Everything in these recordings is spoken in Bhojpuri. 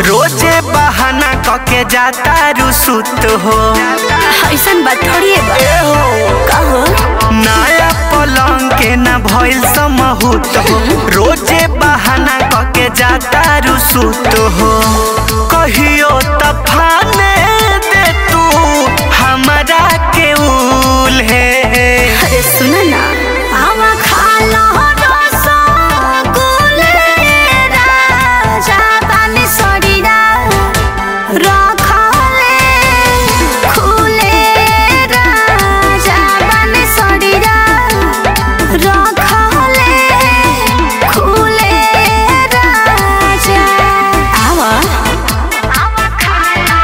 रोजे बहाना कके जाता रुसुत हो ऐसन बात थोड़ी है बा ए हो कहो नया पलंग के न भइल समहूत हो रोजे बहाना कके जाता रुसुत हो कहियो तफाने दे तू हमरा के उल है अरे सुना ना आवा खा लो रसगुल्ले राजा बानी सड़ीरा रखले खुले राजा बानी सड़ीरा रखले खुले राजा आवा आवा खा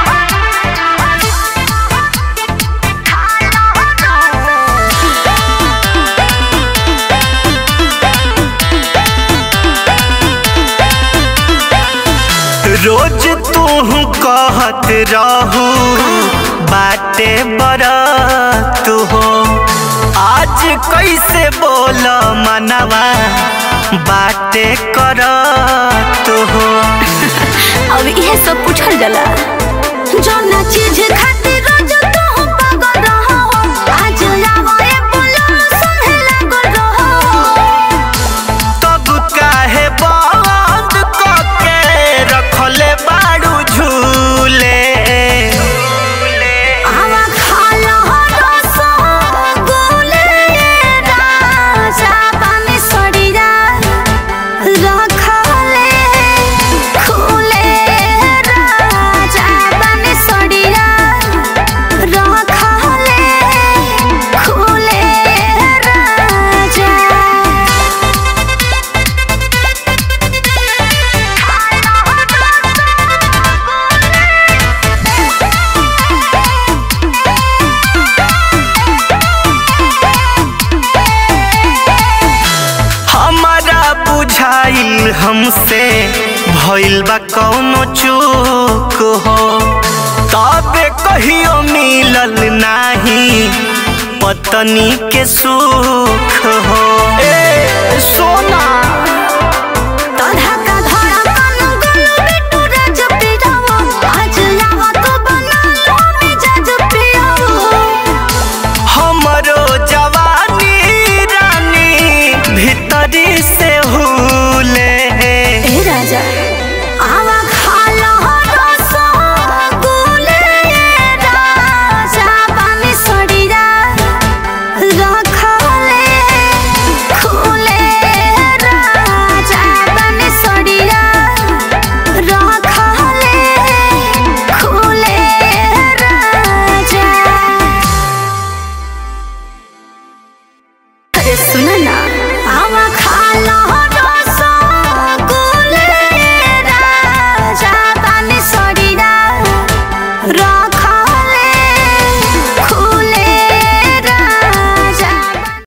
रोज तू कहत रहू बाटे बरत हो आज कैसे बोल मनवा बाटे करत हो अब इहे सब पूछल जाला जौना चीज खातिर रोज तू पागल रहो आज आवा ए बोलो सुने लागल रहो तब काहे बंद कके रखले बाड़ू झूले आवा खा लो रसगुल्ले राजा बानी सड़ीरा रखले खुले राजा बानी सड़ीरा रखले खुले राजा हमारा बुझाइल हमसे भइल बा कौनो चूक हो तबे कहियो मिलल नाही पत्नी के सुख हो ए सोना